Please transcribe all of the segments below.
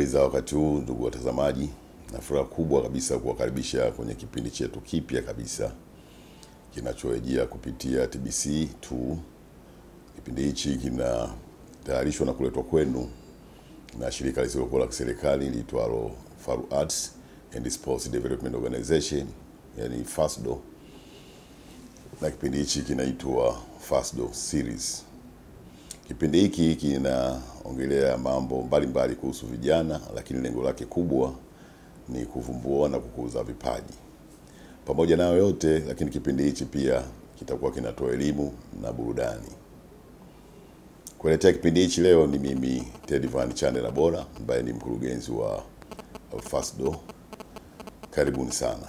Habari za wakati huu ndugu watazamaji, na furaha kubwa kabisa kuwakaribisha kwenye kipindi chetu kipya kabisa kinachorejea kupitia TBC2. Kipindi hichi kinatayarishwa na kuletwa kwenu na shirika lisilokuwa la kiserikali liitwalo Faru Arts and Sports Development Organization, yani FASDO, na kipindi hichi kinaitwa FASDO Series. Kipindi hiki kinaongelea mambo mbalimbali kuhusu vijana, lakini lengo lake kubwa ni kuvumbua na kukuza vipaji. Pamoja nayo yote, lakini kipindi hichi pia kitakuwa kinatoa elimu na burudani. Kuletea kipindi hichi leo ni mimi Ted Van Chandela Bora ambaye ni mkurugenzi wa FASDO. Karibuni sana.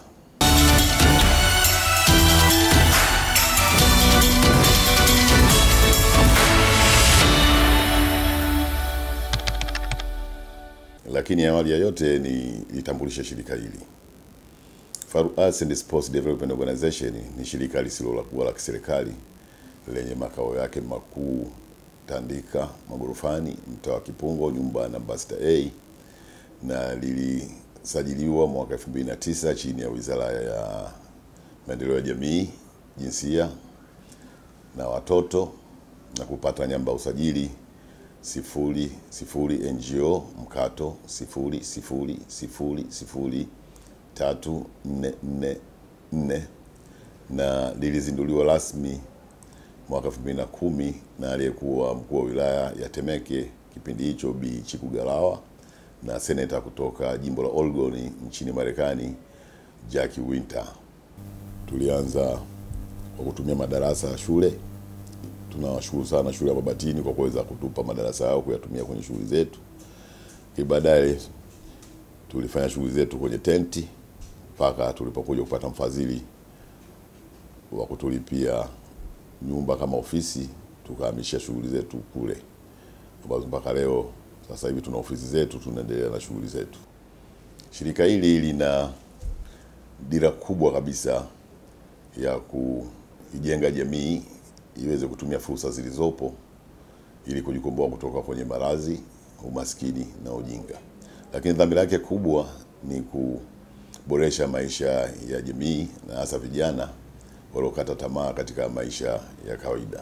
Lakini awali ya yote ni litambulishe shirika hili. Faru Arts and Sports Development Organization ni shirika lisilokuwa la kiserikali lenye makao yake makuu Tandika Magorofani, mtaa wa Kipungo, nyumba namba 6A, na lilisajiliwa mwaka 2009 chini ya Wizara ya Maendeleo ya Jamii, Jinsia na Watoto na kupata namba usajili sifuri sifuri NGO mkato sifuri sifuri sifuri sifuri tatu nne nne nne na lilizinduliwa rasmi mwaka 2010 na aliyekuwa mkuu wa wilaya ya Temeke kipindi hicho Bi Chikugalawa na seneta kutoka jimbo la Oregon nchini Marekani Jackie Winter. Tulianza kwa kutumia madarasa ya shule tunawashukuru sana shule ya Mabatini kwa kuweza kutupa madarasa yao kuyatumia kwenye shughuli zetu. Baadaye tulifanya shughuli zetu kwenye tenti mpaka tulipokuja kupata mfadhili wa kutulipia nyumba kama ofisi, tukahamisha shughuli zetu kule, ambazo mpaka leo sasa hivi tuna ofisi zetu, tunaendelea na shughuli zetu. Shirika hili lina dira kubwa kabisa ya kuijenga jamii iweze kutumia fursa zilizopo ili kujikomboa kutoka kwenye maradhi, umaskini na ujinga. Lakini dhamira yake kubwa ni kuboresha maisha ya jamii na hasa vijana waliokata tamaa katika maisha ya kawaida.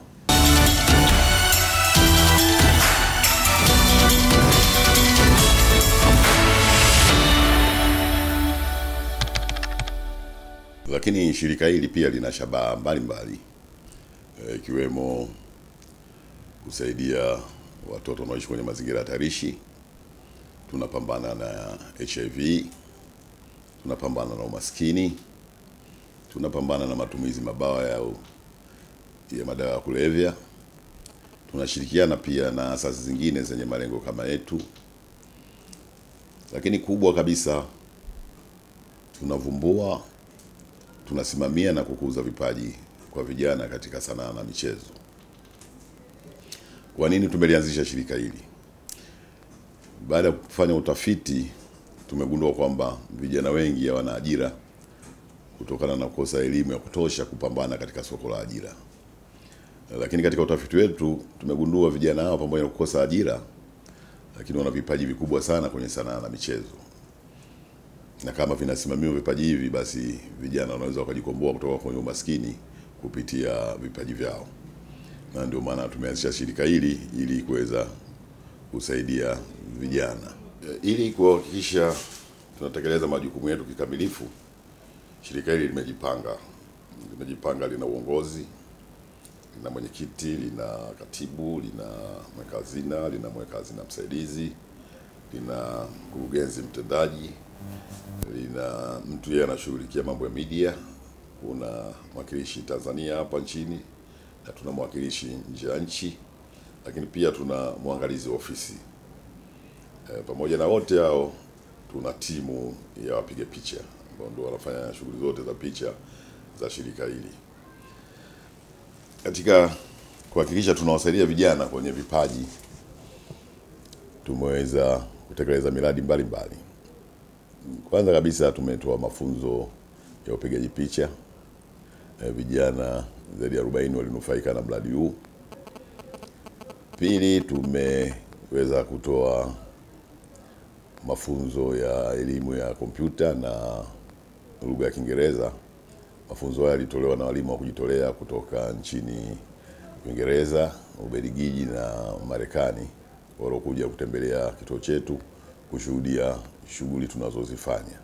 Lakini shirika hili pia lina shabaha mbalimbali ikiwemo kusaidia watoto wanaoishi kwenye mazingira hatarishi. Tunapambana na HIV, tunapambana na umaskini, tunapambana na matumizi mabaya ya, ya madawa ya kulevya. Tunashirikiana pia na asasi zingine zenye malengo kama yetu, lakini kubwa kabisa tunavumbua, tunasimamia na kukuza vipaji kwa vijana katika sanaa na michezo. Kwa nini tumelianzisha shirika hili? Baada ya kufanya utafiti, tumegundua kwamba vijana wengi hawana ajira kutokana na kukosa elimu ya kutosha kupambana katika soko la ajira. Lakini katika utafiti wetu tumegundua vijana hao pamoja na kukosa ajira, lakini wana vipaji vikubwa sana kwenye sanaa na michezo, na kama vinasimamiwa vipaji hivi, basi vijana wanaweza wakajikomboa kutoka kwenye umaskini kupitia vipaji vyao, na ndio maana tumeanzisha shirika hili ili kuweza kusaidia vijana. Ili kuhakikisha tunatekeleza majukumu yetu kikamilifu, shirika hili limejipanga limejipanga, lina uongozi, lina mwenyekiti, lina katibu, lina mweka hazina, lina mweka hazina msaidizi, lina mkurugenzi mtendaji, lina mtu yeye anashughulikia mambo ya media kuna mwakilishi Tanzania hapa nchini na tuna mwakilishi nje ya nchi, lakini pia tuna mwangalizi wa ofisi e, pamoja na wote hao tuna timu ya wapiga picha ambao ndio wanafanya shughuli zote za picha za shirika hili. Katika kuhakikisha tunawasaidia vijana kwenye vipaji, tumeweza kutekeleza miradi mbalimbali. Kwanza kabisa tumetoa mafunzo ya upigaji picha e, vijana zaidi ya 40 walinufaika na mradi huu. Pili, tumeweza kutoa mafunzo ya elimu ya kompyuta na lugha ya Kiingereza. Mafunzo haya yalitolewa na walimu wa kujitolea kutoka nchini Uingereza, Ubelgiji na Marekani waliokuja kutembelea kituo chetu kushuhudia shughuli tunazozifanya.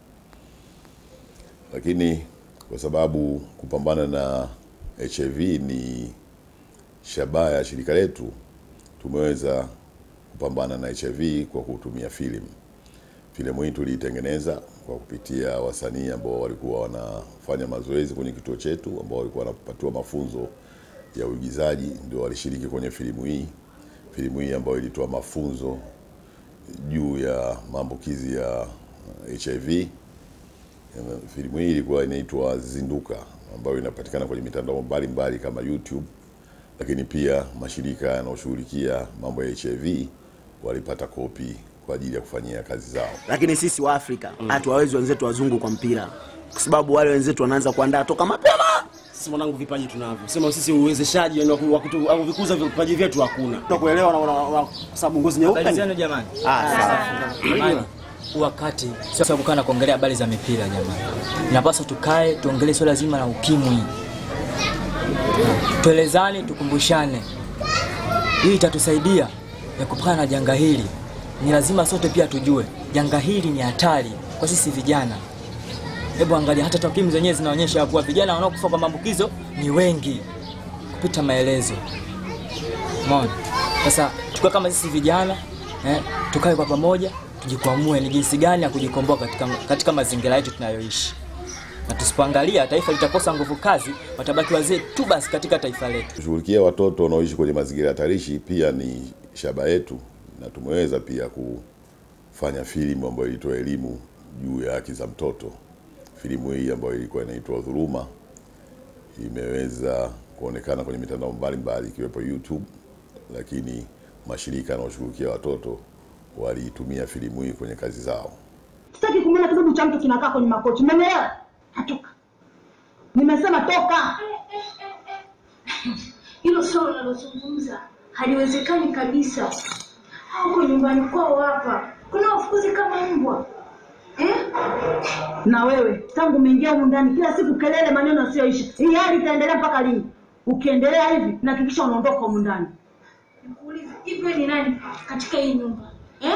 Lakini kwa sababu kupambana na HIV ni shabaha ya shirika letu, tumeweza kupambana na HIV kwa kutumia filamu. Filamu hii tuliitengeneza kwa kupitia wasanii ambao walikuwa wanafanya mazoezi kwenye kituo chetu, ambao walikuwa wanapatiwa mafunzo ya uigizaji, ndio walishiriki kwenye filamu hii. Filamu hii ambayo ilitoa mafunzo juu ya maambukizi ya HIV. Filamu hii ilikuwa inaitwa Zinduka, ambayo inapatikana kwenye mitandao mbalimbali kama YouTube, lakini pia mashirika yanayoshughulikia mambo ya HIV walipata kopi kwa ajili ya kufanyia kazi zao. lakini sisi wa Afrika hatuwawezi wenzetu wazungu kwa mpira, kwa sababu wale wenzetu wanaanza kuandaa toka mapema. Sisi mwanangu, vipaji tunavyo, sema sisi uwezeshaji yani wa ku- wa kutu- wa kuvikuza vipaji vyetu hakuna. Tunakuelewa na na- na- kwa sababu ngozi nyeupe Habari ni- zenu jamani. Ah, sawa. Jamani, huu wakati sio sababu kana kuongelea habari za mipira jamani. Inapaswa tukae tuongelee swala zima la ukimwi. Tuelezane, tukumbushane. Hii itatusaidia ya kupambana na janga hili. Ni lazima sote pia tujue janga hili ni hatari kwa sisi vijana. Hebu angalia hata takwimu zenyewe zinaonyesha kuwa vijana wanaokufa kwa maambukizo ni wengi kupita maelezo. Umeona? Sasa tukiwa kama sisi vijana eh, tukae kwa pamoja tujikwamue ni jinsi gani ya kujikomboa katika, katika mazingira yetu tunayoishi, na tusipoangalia taifa litakosa nguvu kazi, watabaki wazee tu basi katika taifa letu. Kushughulikia watoto wanaoishi kwenye mazingira hatarishi pia ni shaba yetu, na tumeweza pia kufanya filamu ambayo ilitoa elimu juu ya haki za mtoto. Filamu hii ambayo ilikuwa inaitwa Dhuluma imeweza kuonekana kwenye mitandao mbalimbali ikiwepo YouTube, lakini mashirika yanayoshughulikia watoto waliitumia filamu hii kwenye kazi zao. Sitaki kumwona kidudu cha mtu kinakaa kwenye makochi. Umenielewa? Natoka. Nimesema toka. Hilo swala unalozungumza haliwezekani kabisa. Huko nyumbani kwao hapa kuna wafukuzi kama mbwa eh? Na wewe tangu umeingia humu ndani kila siku kelele, maneno yasiyoisha. Hii hali itaendelea mpaka lini? Ukiendelea hivi, nahakikisha unaondoka humu ndani. Nikuulize, hivi wewe ni nani katika hii nyumba eh?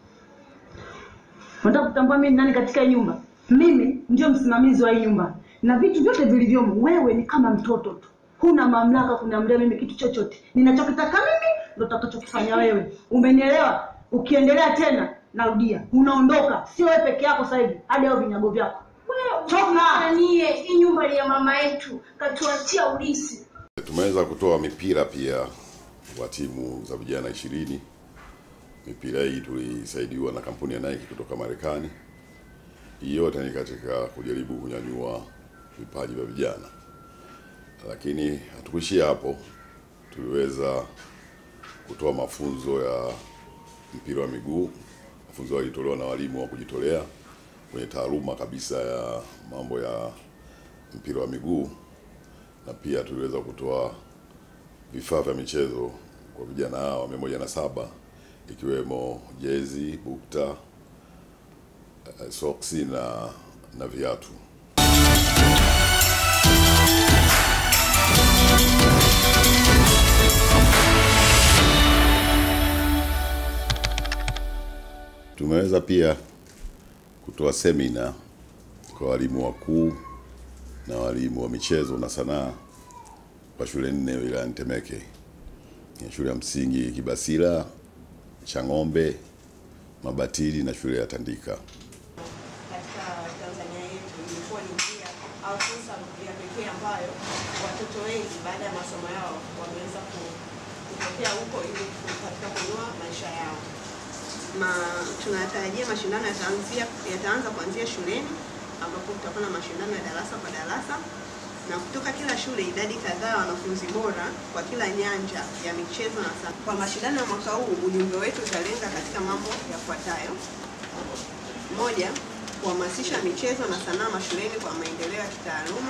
Unataka kutambua mimi ni nani katika hii nyumba? Mimi ndio msimamizi wa hii nyumba na vitu vyote vilivyomo. Wewe ni kama mtoto tu, huna mamlaka kuniamria mimi kitu chochote. Ninachokitaka mimi ndo utakachokifanya wewe, umenielewa? Ukiendelea tena, narudia, unaondoka. Sio wewe peke yako sasa hivi, hadi hao vinyago vyako. Toka! Nanie, hii nyumba ni ya mama yetu, katuachia ulisi. Tumeweza kutoa mipira pia wa timu za vijana ishirini. Mipira hii tulisaidiwa na kampuni ya Nike kutoka Marekani. Hii yote ni katika kujaribu kunyanyua vipaji vya vijana, lakini hatukuishia hapo. Tuliweza kutoa mafunzo ya mpira wa miguu. Mafunzo hayo yalitolewa na walimu wa kujitolea kwenye taaluma kabisa ya mambo ya mpira wa miguu na pia tuliweza kutoa vifaa vya michezo kwa vijana hawa mia moja na saba ikiwemo jezi, bukta, eh, soksi na na viatu. Tumeweza pia kutoa semina kwa walimu wakuu na walimu wa michezo na sanaa kwa shule nne wilayani Temeke, Ni shule ya msingi Kibasila, Chang'ombe, Mabatili na shule ya Tandika. katika Tanzania yetu imekuwa ni njia au fursa ya pekee ambayo watoto wengi baada ya masomo yao wameweza ku- kutokea huko ili ku- katika kuinua maisha yao. Ma, tunatarajia mashindano yataanzia yataanza kuanzia shuleni ambapo kutakuwa na mashindano ya darasa kwa darasa na kutoka kila shule idadi kadhaa ya wanafunzi bora kwa kila nyanja ya michezo na sanaa. Kwa mashindano ya mwaka huu ujumbe wetu utalenga katika mambo yafuatayo: moja, kuhamasisha michezo na sanaa mashuleni kwa maendeleo ya kitaaluma.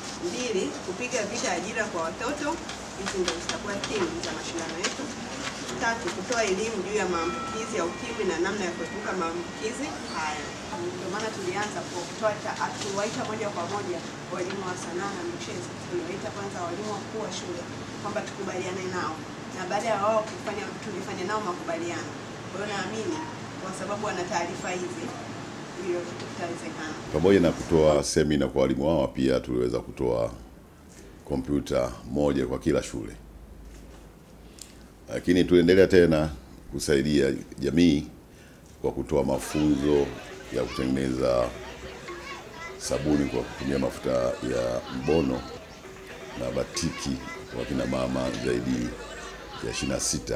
Mbili, kupiga vita ajira kwa watoto. Hizi ndio zitakuwa theme za mashindano yetu. Tatu, kutoa elimu juu ya maambukizi ya ukimwi na namna ya kuepuka maambukizi haya. Ndio maana tulianza kwa kutoa ta- hatuwaita moja kwa moja walimu wa sanaa na michezo, tuliwaita kwanza walimu wakuu wa shule kwamba tukubaliane nao, na baada ya wao kufanya, tulifanya nao makubaliano. Kwa hiyo naamini kwa sababu wana taarifa hizi, hiyo kitu kitawezekana. Pamoja na kutoa semina kwa walimu wao, pia tuliweza kutoa kompyuta moja kwa kila shule, lakini tuendelea tena kusaidia jamii kwa kutoa mafunzo ya kutengeneza sabuni kwa kutumia mafuta ya mbono na batiki kwa kina mama zaidi ya 26.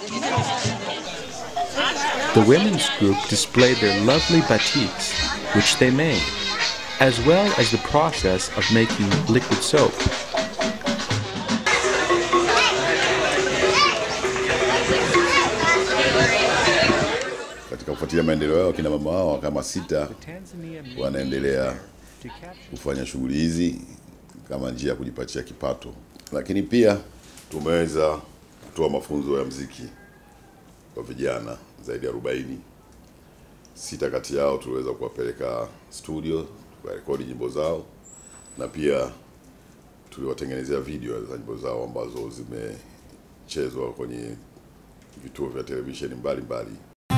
The women's group displayed their lovely batiks, which they made, as well as the process of making liquid soap. Katika kufuatilia maendeleo yao, kina mama wao kama sita wanaendelea kufanya shughuli hizi kama njia ya kujipatia kipato, lakini pia tumeweza kutoa mafunzo ya mziki kwa vijana zaidi ya 40. Sita kati yao tuliweza kuwapeleka studio tukarekodi nyimbo zao, na pia tuliwatengenezea video za nyimbo zao ambazo zimechezwa kwenye vituo vya televisheni mbalimbali.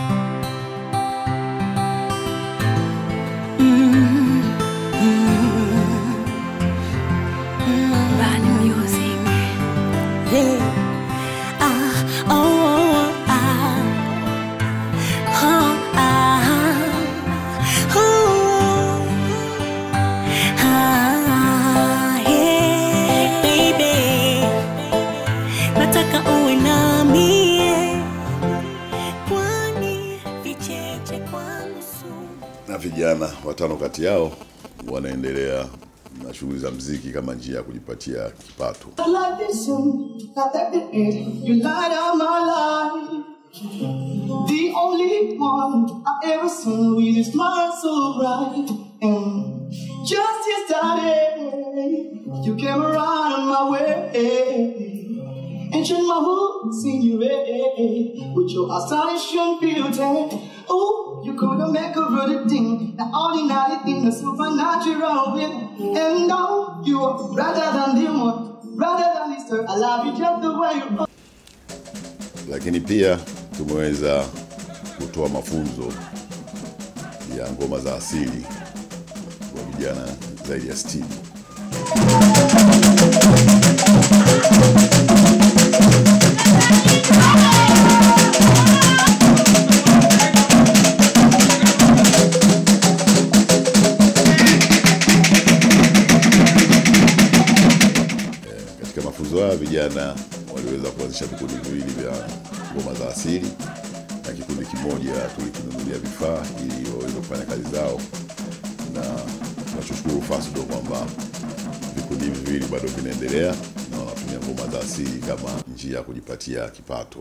Bani music. Yeah. Ah, oh, oh, ah. Oh, ah. Oh, ah, yeah. Baby, nataka uwe nami yeah. kwani vicheche kwangu sumu na vijana watano kati yao wanaendelea na shughuli za mziki kama njia ya kujipatia kipato. I like this song, not that the end. You light up my life. The only one I ever seen with a smile so bright. And just yesterday, you came around my way. And changed my whole scenery with your astonishing beauty. Oh, you couldn't make a really thing, the ordinary thing, the supernatural thing. And now you are brighter than the moon, brighter than the star. I love you just the way you are. Lakini pia tumeweza kutoa mafunzo ya ngoma za asili kwa vijana zaidi ya 60. Katika mafunzo haya vijana waliweza kuanzisha vikundi viwili vya ngoma za asili na kikundi kimoja tulikinunulia vifaa ili waweze kufanya kazi zao, na tunachoshukuru FASDO kwamba vikundi hivi viwili bado vinaendelea na wanatumia ngoma za asili kama njia ya kujipatia kipato.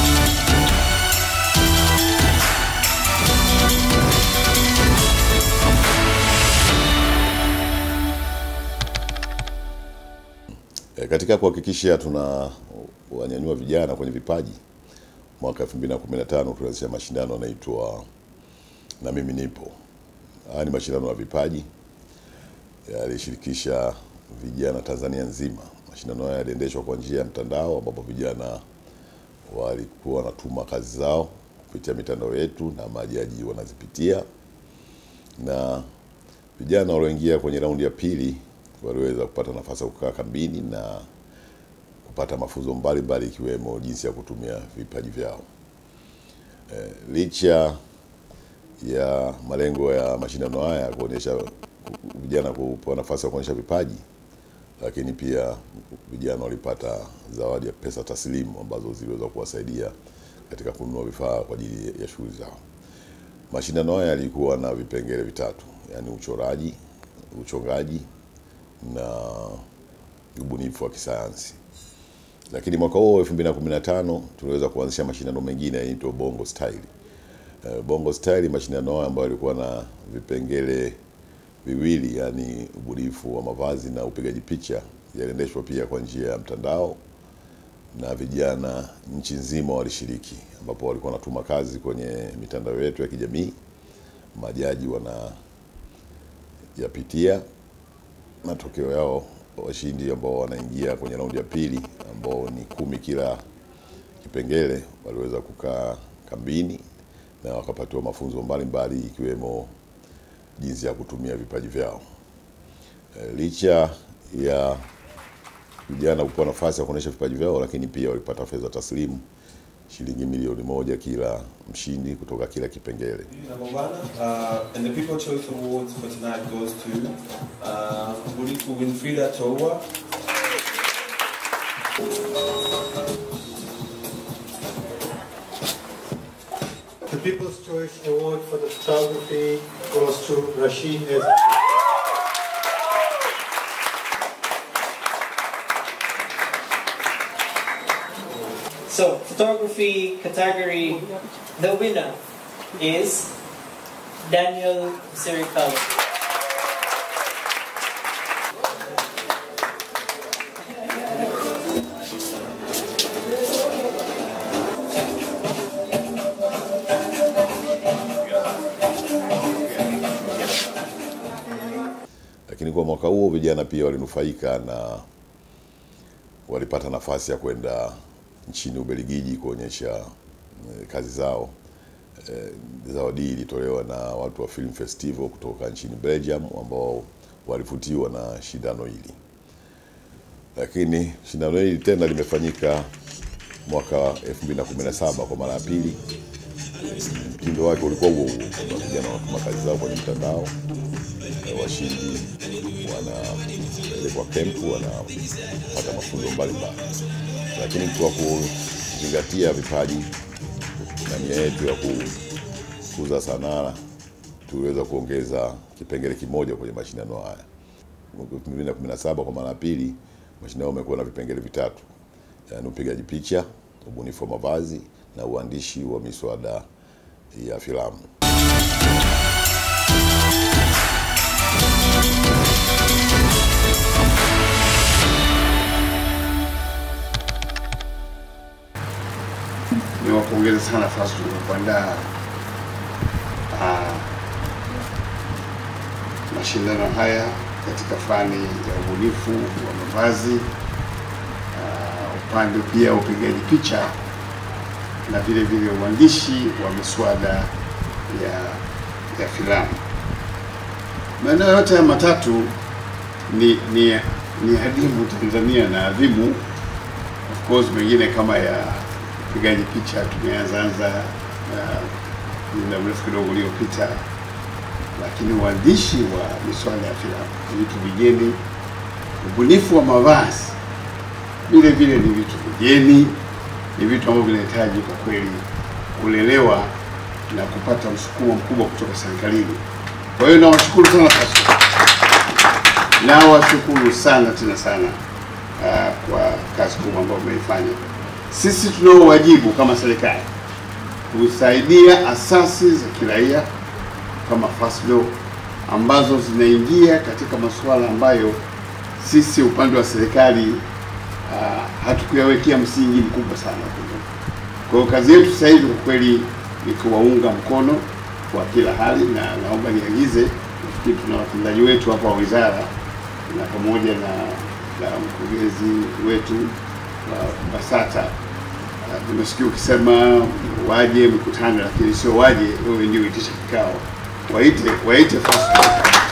E, katika kuhakikisha tuna wanyanyua vijana kwenye vipaji, mwaka 2015 tulianzisha mashindano yanaitwa na mimi nipo. Haya ni mashindano ya vipaji yalishirikisha vijana Tanzania nzima. Mashindano haya yaliendeshwa kwa njia ya mtandao, ambapo vijana walikuwa wanatuma kazi zao kupitia mitandao yetu na majaji wanazipitia, na vijana walioingia kwenye raundi ya pili waliweza kupata nafasi ya kukaa kambini na kupata mafunzo mbalimbali ikiwemo jinsi ya kutumia vipaji vyao. E, licha ya malengo ya mashindano haya kuonyesha vijana kupewa nafasi ya kuonyesha vipaji, lakini pia vijana walipata zawadi ya pesa taslimu ambazo ziliweza kuwasaidia katika kununua vifaa kwa ajili ya shughuli zao. Mashindano haya yalikuwa na vipengele vitatu, yaani uchoraji, uchongaji na ubunifu wa kisayansi. Lakini mwaka huo 2015 tuliweza kuanzisha mashindano mengine yanaitwa Bongo Style. Eh, Bongo Style mashindano hayo ambayo yalikuwa na vipengele viwili, yani ubunifu wa mavazi na upigaji picha, yaliendeshwa pia kwa njia ya mtandao na vijana nchi nzima walishiriki, ambapo walikuwa wanatuma kazi kwenye mitandao yetu ya kijamii, majaji wanayapitia matokeo yao, washindi ambao wanaingia kwenye raundi ya pili ambao ni kumi kila kipengele waliweza kukaa kambini na wakapatiwa mafunzo mbalimbali ikiwemo jinsi ya kutumia vipaji vyao. E, licha ya vijana kupewa nafasi ya kuonyesha vipaji vyao, lakini pia walipata fedha taslimu shilingi milioni moja kila mshindi kutoka kila kipengele. Number one, uh, and the People Choice Awards for tonight goes to uh, Buliku Winfrida Towa. The People's Choice Award for the photography goes to Rashid Ez. So, photography category, the winner is Daniel Sirikal. Lakini kwa mwaka huo vijana pia walinufaika na walipata nafasi ya kwenda nchini Ubelgiji kuonyesha eh, kazi zao. Eh, Zawadi hii ilitolewa na watu wa Film Festival kutoka nchini Belgium ambao walivutiwa na shindano hili. Lakini shindano hili tena limefanyika mwaka 2017 kwa mara ya pili. Mtindo wake ulikuwa huo huo, kwamba vijana wanatuma kazi zao kwenye mtandao, eh, washindi wanapelekwa kempu, wanapata mafunzo mbalimbali, lakini kwa kuzingatia vipaji na nia yetu ya kukuza sanaa tuliweza kuongeza kipengele kimoja kwenye mashindano haya. Mwaka 2017 kwa mara ya pili mashindano yamekuwa na vipengele vitatu, yaani upigaji picha, ubunifu wa mavazi na uandishi wa miswada ya filamu. niwapongeze sana FASTU kwa kuandaa ah, mashindano haya katika fani ya ubunifu wa mavazi, ah, upande pia wa upigaji picha na vile vile uandishi wa miswada ya, ya filamu. Maeneo yote haya matatu ni, ni, ni adimu Tanzania na adhimu of course mengine kama ya upigaji picha tumeanza anza uh, muda mrefu kidogo uliopita, lakini uandishi wa miswada ya filamu ni vitu vigeni. Ubunifu wa mavazi vile vile ni vitu vigeni, ni vitu ambavyo vinahitaji kwa kweli kulelewa na kupata msukumo mkubwa kutoka serikalini. Kwa hiyo nawashukuru sana FASTU, nawashukuru sana tena sana uh, kwa kazi kubwa ambayo mmeifanya. Sisi tunao wajibu kama serikali kusaidia asasi za kiraia kama FASDO ambazo zinaingia katika masuala ambayo sisi upande wa serikali uh, hatukuyawekea msingi mkubwa sana. Kwa hiyo kazi yetu sasa hivi kwa kweli ni kuwaunga mkono kwa kila hali, na naomba niagize, nafikiri tuna watendaji wetu hapa wa wizara na pamoja na, na mkurugenzi wetu wa BASATA Uh, nimesikia ukisema waje mkutano, lakini sio waje wewe ndio uitisha kikao, waite waite FASTU.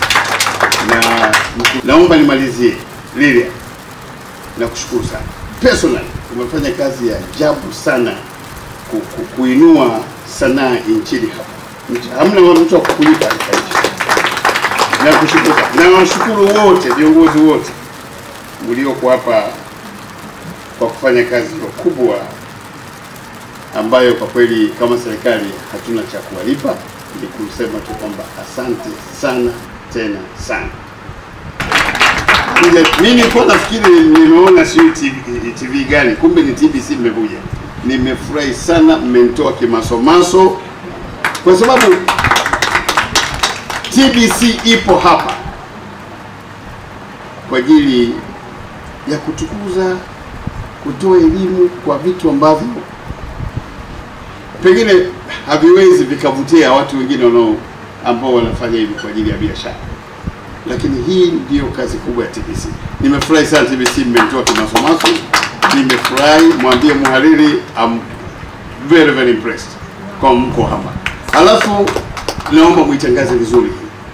Na naomba nimalizie Lilia, nakushukuru sana personally, umefanya kazi ya ajabu sana ku, ku, kuinua sanaa nchini hapa. Mtu- Hamna mtu wa kukulipa katika nchi. Nakushukuru sana. na washukuru wote viongozi wote mlioko hapa kwa kufanya kazi hiyo kubwa ambayo kwa kweli kama serikali hatuna cha kuwalipa, ni kusema tu kwamba asante sana tena sana. Kuja- Mimi nilikuwa nafikiri nimeona sijui TV, TV gani, kumbe ni TBC mmekuja. Nimefurahi sana, mmenitoa kimasomaso kwa sababu TBC ipo hapa kwa ajili ya kutukuza, kutoa elimu kwa vitu ambavyo pengine haviwezi vikavutia watu wengine wanao ambao wanafanya hivi kwa ajili ya biashara, lakini hii ndiyo kazi kubwa ya TBC. Nimefurahi sana TBC mmetoa kimasomaso, nimefurahi. Mwambie mhariri I'm very very impressed kwa mko hapa, alafu naomba muitangaze vizuri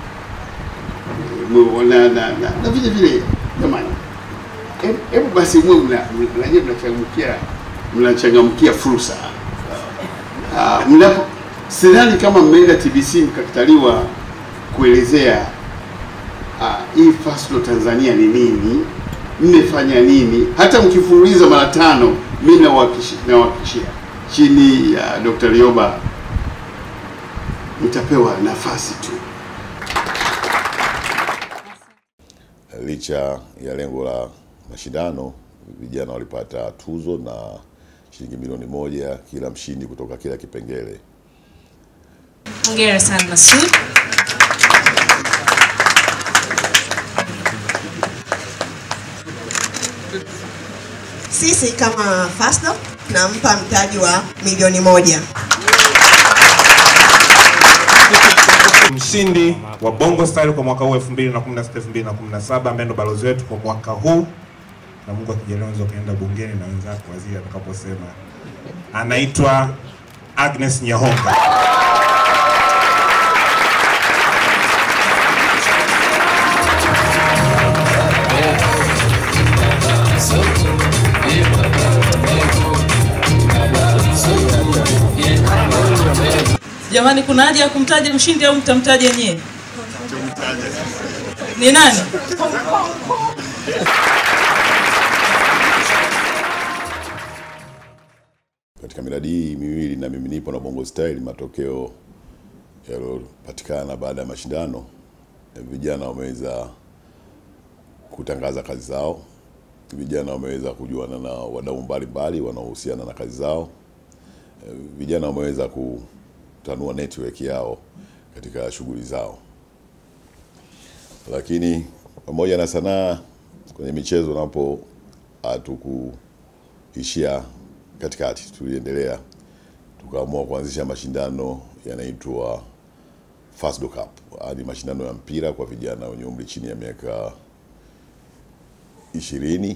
Mu- na, na, na, na vile vile jamani, hebu- hebu basi mwe mna- mnajua mnachangamkia mnachangamkia fursa Ah, mnapo sidhani kama mmeenda TBC mkakataliwa kuelezea ah, hii Faslo Tanzania ni nini, mmefanya nini. Hata mkifululiza mara tano, mi nawahakikishia nawahakikishia chini ya Dr. Rioba mtapewa nafasi tu. Licha ya lengo la mashindano, vijana walipata tuzo na shilingi milioni moja kila mshindi kutoka kila kipengele. Hongera sana Masud. Sisi kama Fasdo tunampa mtaji wa milioni moja. mshindi wa Bongo Style kwa mwaka huu 2016 2017 ambaye ndo balozi wetu kwa mwaka huu, na Mungu akijalia unaweza ukaenda bungeni na wenzako waziri atakaposema, anaitwa Agnes Nyahonga. Jamani, kuna haja ya kumtaja mshindi au mtamtaja nyewe? Ni nani? Katika miradi hii miwili na mimi nipo na Bongo Style, matokeo yaliyopatikana baada ya mashindano, vijana wameweza kutangaza kazi zao, vijana wameweza kujuana na wadau mbalimbali wanaohusiana na kazi zao, vijana wameweza kutanua network yao katika shughuli zao. Lakini pamoja na sanaa, kwenye michezo napo hatukuishia katikati, tuliendelea tukaamua kuanzisha mashindano yanaitwa Fasdo Cup, hadi mashindano ya mpira kwa vijana wenye umri chini ya miaka ishirini.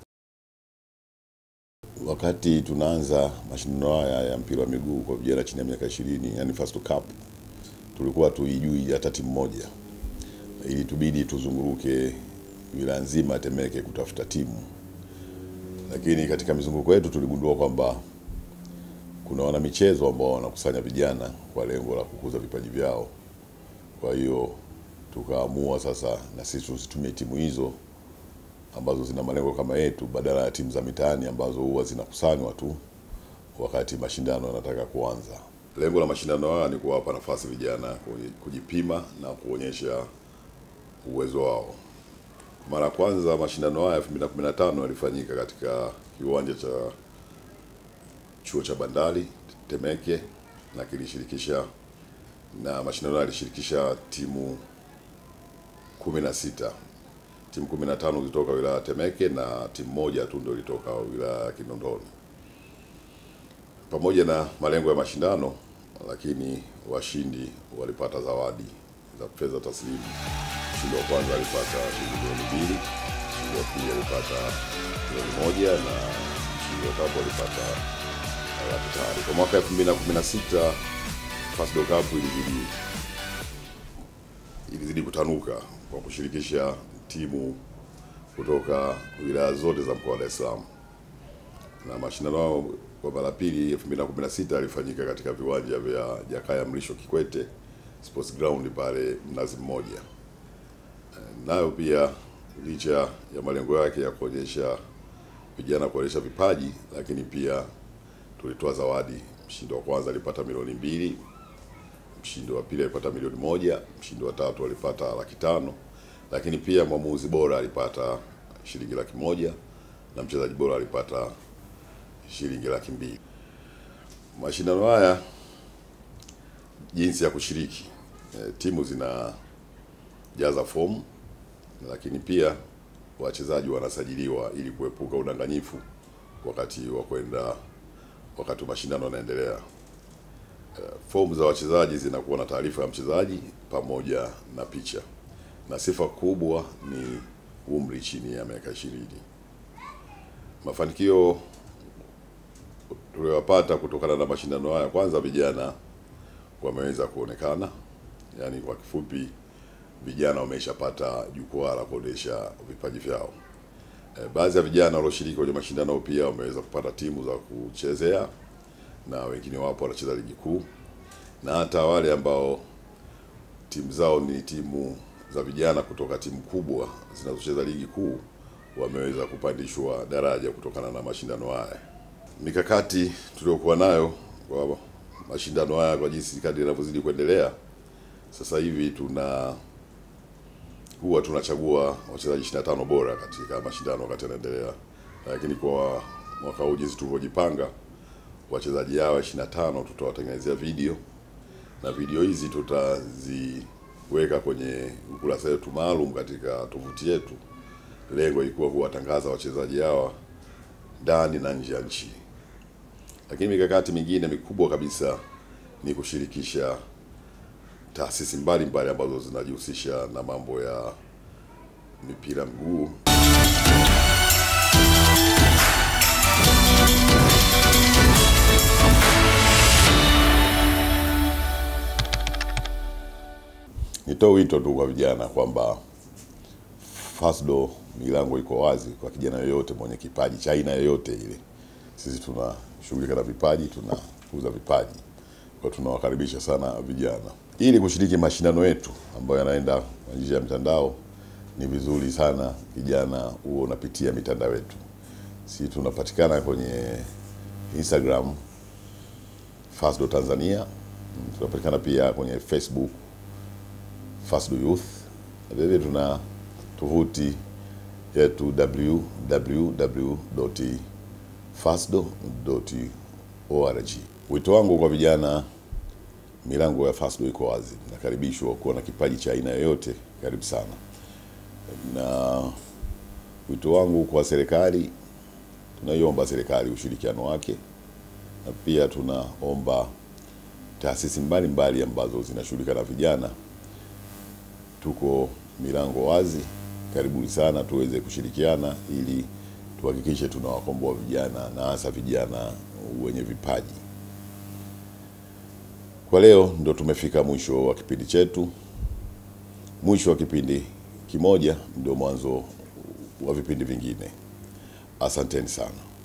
Wakati tunaanza mashindano haya ya mpira wa miguu kwa vijana chini ya miaka ishirini, yani Fasdo Cup, tulikuwa tuijui hata timu moja, ili tubidi tuzunguruke wilaya nzima ya Temeke kutafuta timu lakini katika mizunguko yetu tuligundua kwamba kuna wanamichezo ambao wanakusanya vijana kwa lengo la kukuza vipaji vyao. Kwa hiyo tukaamua sasa na sisi tusitumie timu hizo ambazo zina malengo kama yetu, badala ya timu za mitaani ambazo huwa zinakusanywa tu wakati mashindano yanataka kuanza. Lengo la mashindano haya ni kuwapa nafasi vijana kujipima na kuonyesha uwezo wao. Mara ya kwanza mashindano haya 2015 yalifanyika katika kiwanja cha chuo cha bandari Temeke na kilishirikisha na mashindano yalishirikisha timu 16. Timu 15 zilitoka wilaya ya Temeke na timu moja tu ndio ilitoka wilaya ya Kinondoni. Pamoja na malengo ya mashindano, lakini washindi walipata zawadi za fedha taslimu. Mshindi wa kwanza alipata shilingi milioni mbili, mshindi wa pili alipata milioni moja na mshindi wa tatu alipata laki tano. Kwa mwaka 2016 Fasdo Cup ilizidi ilizidi kutanuka kwa kushirikisha timu kutoka wilaya zote za mkoa wa Dar es Salaam, na mashindano hayo kwa mara pili 2016 yalifanyika katika viwanja vya Jakaya Mrisho Kikwete Sports Ground pale Mnazi Mmoja. Nayo pia licha ya malengo yake ya kuonyesha vijana kuonyesha vipaji, lakini pia tulitoa zawadi. Mshindi wa kwanza alipata milioni mbili, mshindi wa pili alipata milioni moja, mshindi wa tatu alipata laki tano, lakini pia mwamuzi bora alipata shilingi laki moja na mchezaji bora alipata shilingi laki mbili. Mashindano haya jinsi ya kushiriki e, timu zinajaza fomu, lakini pia wachezaji wanasajiliwa ili kuepuka udanganyifu wakati wa kwenda wakati mashindano yanaendelea. Uh, fomu za wachezaji zinakuwa na taarifa ya mchezaji pamoja na picha, na sifa kubwa ni umri chini ya miaka ishirini. Mafanikio tuliyopata kutokana na mashindano haya, kwanza vijana wameweza kuonekana, yaani kwa kifupi, vijana wameshapata jukwaa la kuonesha vipaji vyao. E, baadhi ya vijana walioshiriki kwenye mashindano pia wameweza kupata timu za kuchezea na wengine wapo wanacheza ligi kuu, na hata wale ambao timu zao ni timu za vijana kutoka timu kubwa zinazocheza ligi kuu wameweza kupandishwa daraja kutokana na mashindano haya. Mikakati tuliyokuwa nayo kwa mashindano haya, kwa jinsi kadri yanavyozidi kuendelea, sasa hivi tuna huwa tunachagua wachezaji 25 bora katika mashindano wakati yanaendelea, lakini kwa mwaka huu jinsi tulivyojipanga, wachezaji hawa 25 tutawatengenezea video na video hizi tutaziweka kwenye ukurasa wetu maalum katika tovuti yetu, lengo ilikuwa kuwatangaza wachezaji hawa ndani na nje ya nchi. Lakini mikakati mingine mikubwa kabisa ni kushirikisha taasisi mbalimbali ambazo zinajihusisha na mambo ya mipira mguu. Nitoe wito tu kwa vijana kwamba Fasdo milango iko wazi kwa kijana yoyote mwenye kipaji cha aina yoyote ile. Sisi tunashughulika na vipaji, tunauza vipaji, kwa tunawakaribisha sana vijana ili kushiriki mashindano yetu ambayo yanaenda kwa njia ya mtandao. Ni vizuri sana kijana huo unapitia mitandao yetu. Sisi tunapatikana kwenye Instagram Fasdo Tanzania, tunapatikana pia kwenye Facebook Fasdo Youth, vilevile tuna tovuti yetu www.fasdo.org. Wito wangu kwa vijana, milango ya Fasdo iko wazi, nakaribishwa kuwa na kipaji cha aina yoyote, karibu sana. Na wito wangu kwa serikali, tunaiomba serikali ushirikiano wake, na pia tunaomba taasisi mbalimbali ambazo zinashughulika na vijana, tuko milango wazi, karibuni sana tuweze kushirikiana ili tuhakikishe tunawakomboa vijana na hasa vijana wenye vipaji. Kwa leo ndo tumefika mwisho wa kipindi chetu. Mwisho wa kipindi kimoja ndio mwanzo wa vipindi vingine. Asanteni sana.